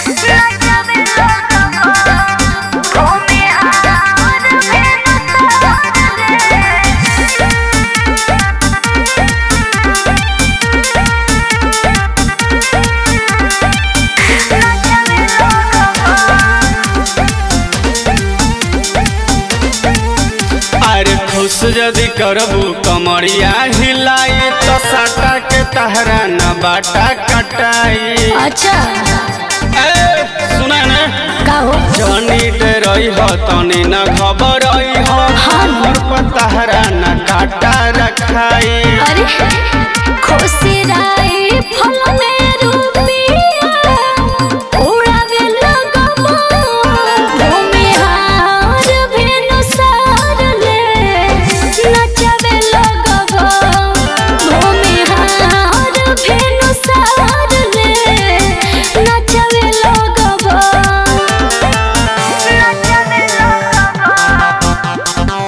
अरे खुश यदि करबू कमरिया हिलाई तो साटा के तहरा न बाटा कटाई अच्छा ए सुना न का हो जनी डरई हो तनी न घबरई हो हमर पर तहरा न काटा रखाई अरे खुशी राई फल में रुपिया उड़ावे लगबो भूमि हार भेनु सार ले नचावे लगबो भूमि हार भेनु सार ले नचावे लगबो नचावे लगबो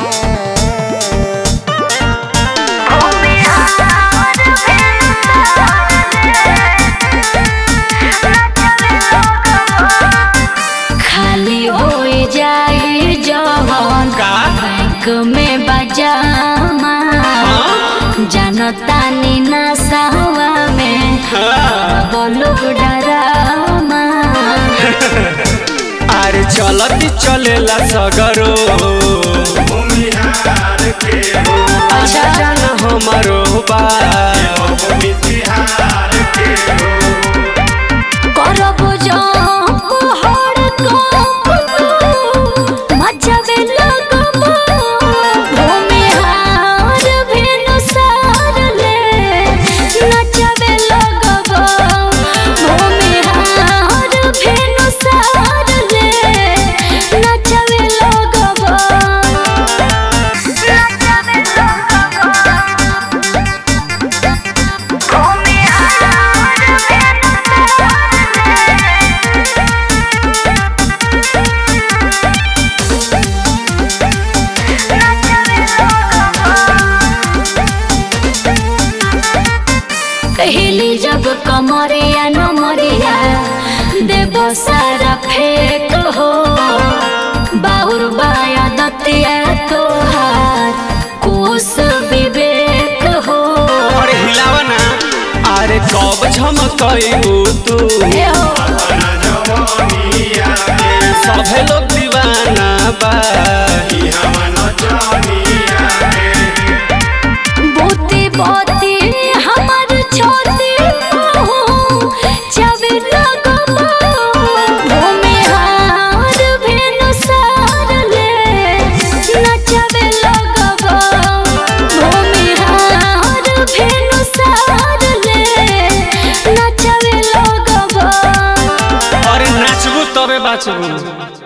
खाली हो जाए जवन का बैंक में बजामा जनता नी नसावा में हाँ। बोलो डरामा अरे चलती चलेला सगरो अच्छा जान हमारो बा करब जंप हर कंप मचावे लगबो भूमि हार भेनु सार ले नचावे लगबो भूमि हार भेनु सार ले नचावे लगबो नचावे लगबो भूमि हार भेनु कहली जब कमरिया नमरिया देव सारा फेक हो बाहुर बाया दतिया तोहार कुश विवेक हो अरे हिलावा ना अरे कब झमकई तू ए हो सभे लोग दीवाना बा बोती बोती हमर छोती हो चवे लगबो भूमि हार भेनु सार ले नचवे लगबो भूमि हार भेनु सार ले नचवे लगबो अरे नाचबू तबे बाचबू